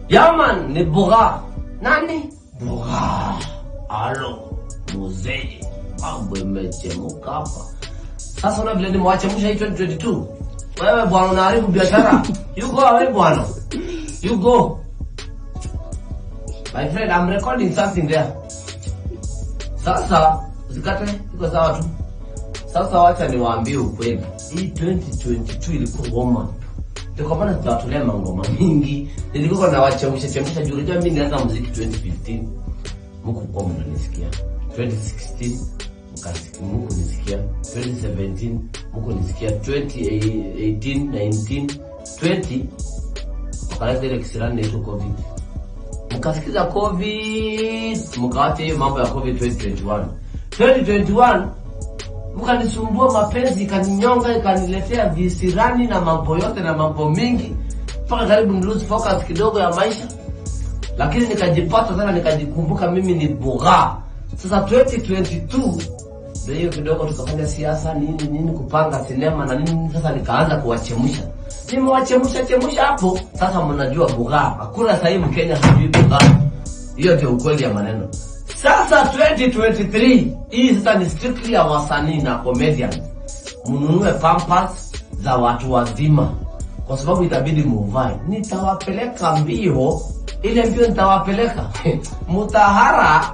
Yaman ni Bugha. Nani? Bugha. Alo, muzee. Mambo imechemuka hapa. Sasa una vile nimewachemsha hii 2022. Wewe bwana unaharibu biashara. You go away bwana. You go. My friend, I'm recording something there. Sasa usikate, iko sawa tu. Sasa wacha niwaambie ukweli, hii 2022 ilikuwa warm up. Ndio kwa maana tunawatolea mangoma mingi. Nilikuwa na wachemsha chemsha juu unajua mimi nilianza muziki 2015. Mko kwa mnanisikia. 2016 mkasikia mko nisikia. 2017 mko nisikia. 2018 19 20 wakaleta ile kisirani inaitwa covid mkasikiza covid mkawacha hiyo mambo ya covid 2021 2021 mkanisumbua mapenzi ikaninyonga ikaniletea visirani na mambo yote na mambo mingi mpaka karibu ni lose focus kidogo ya maisha lakini nikajipata tena nikajikumbuka mimi ni bugha sasa 2022 ndio hiyo kidogo tukafanya siasa nini nini kupanga sinema na nini sasa nikaanza kuwachemsha nimewachemsha chemsha hapo sasa mnajua bugha hakuna sahii mkenya hajui bugha hiyo ndio ukweli ya maneno sasa 2023 hii sasa ni strictly ya wasanii na comedians mnunue pampers za watu wazima kwa sababu itabidi muvae nitawapeleka mbio ile mbio nitawapeleka mutahara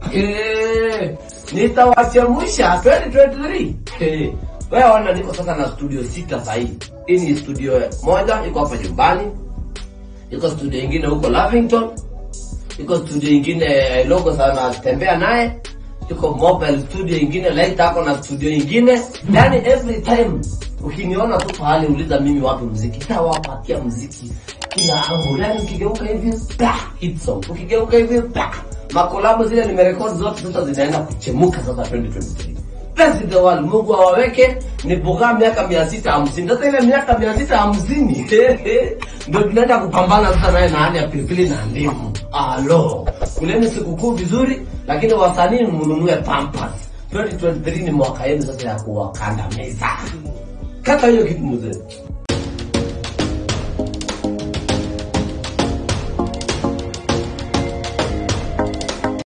Eh, nitawachemsha 2023 Eh, wewe ona niko sasa na studio sita sahii hii ni studio moja iko hapa nyumbani iko studio ingine huko lavington iko studio ingine logo sana tembea naye iko mobile studio ingine light ako na studio ingine yani every time ukiniona tu pahali uliza mimi wapi mziki tawapatia mziki kila angu yani ukigeuka hivi bah, hit song ukigeuka hivi bah. makolabo zile nimerekodi zote sasa zinaenda kuchemuka sasa 2023 Bless the world. Mungu awaweke ni buga miaka mia sita hamsini. Sasa ile miaka mia sita hamsini ndio tunaenda kupambana sasa naye na hali ya pilipili na ndimu. Alo, kuleni sikukuu vizuri, lakini wasanii mnunue pampers. 2023 ni mwaka yenu sasa ya kuwakandamiza. Kata hiyo kitu mzee.